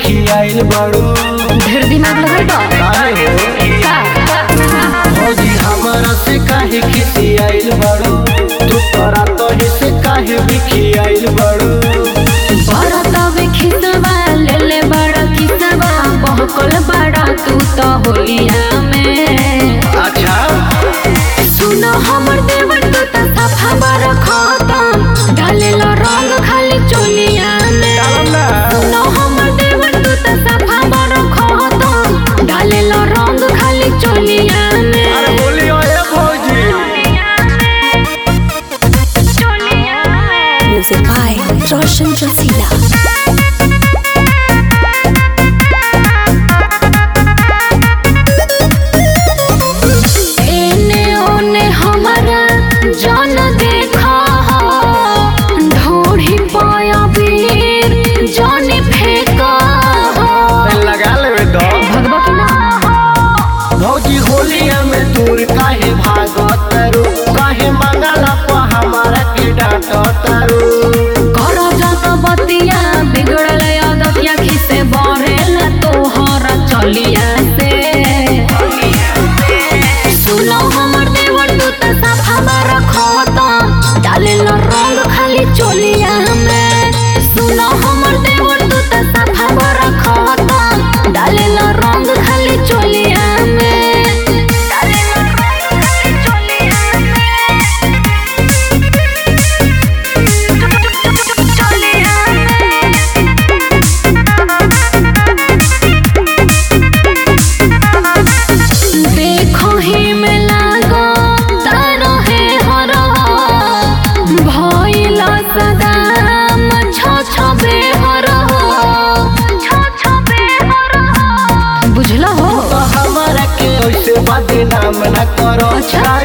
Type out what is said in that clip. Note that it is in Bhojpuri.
खियाइल बड़ू ढेर दिमाग लगल बा काहे हो का भौजी हमारा से काहे खिसियाइल बड़ू तू तोरा तो से काहे भी खियाइल बड़ू बड़ा तवे खिसवा ले ले बड़ा किसवा बहकल बड़ा तू तो होलिया में अच्छा सुनो हमर देवर तू तो सफा बड़ा खतम डाले लो रंग खाली चोलिया में डालम ना सुनो हमर देवर तू तो सफा बड़ा खतम डाले लो रंग खाली चोलिया में अरे बोली ओए भौजी Music by Roshan Jasila. एने ओने हमारा जन देखा हो ढोढ़ी पाया वीर जन फेंका हो लगा लेवे तो भगवा की ना भौजी होलिया में दूर काहे भागत तारू काहे मंगला पर हमारा के डांट तारू करो जात बतिया बिगड़ल आदतिया खिसे बढ़ेल तोहरा चलिया से सुनो हमर देवर तू त सफा बार खतम डाले लो रंग खाली चोलिया में सुनो हमर देवर तू त सफा बार खतम डाले लो रंग खाली चोलिया में डाले लो रंग खाली चोलिया देखो ही में लागो तारो है हरो भइल सदाम छ छ बेहरो छ छ बेहरो बुझला हो तो हमारा के ऐसे बदनाम न करो अच्छा। काहे